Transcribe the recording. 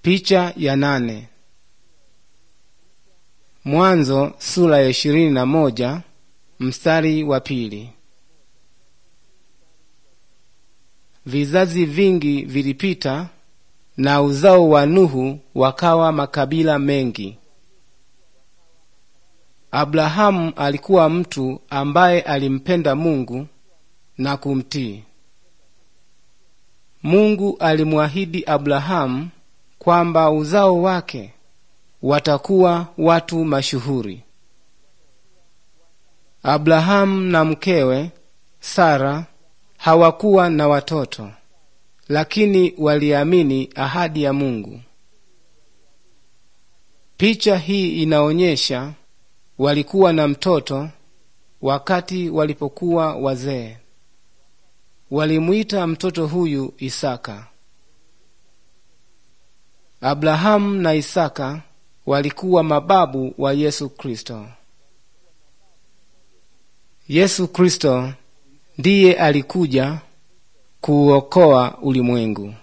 Picha ya nane. Mwanzo sura ya ishirini na moja mstari wa pili. Vizazi vingi vilipita na uzao wa Nuhu wakawa makabila mengi. Abrahamu alikuwa mtu ambaye alimpenda Mungu na kumtii. Mungu alimwahidi Abrahamu kwamba uzao wake watakuwa watu mashuhuri. Abrahamu na mkewe Sara hawakuwa na watoto, lakini waliamini ahadi ya Mungu. Picha hii inaonyesha walikuwa na mtoto wakati walipokuwa wazee. Walimwita mtoto huyu Isaka. Abrahamu na Isaka walikuwa mababu wa Yesu Kristo. Yesu Kristo ndiye alikuja kuuokoa ulimwengu.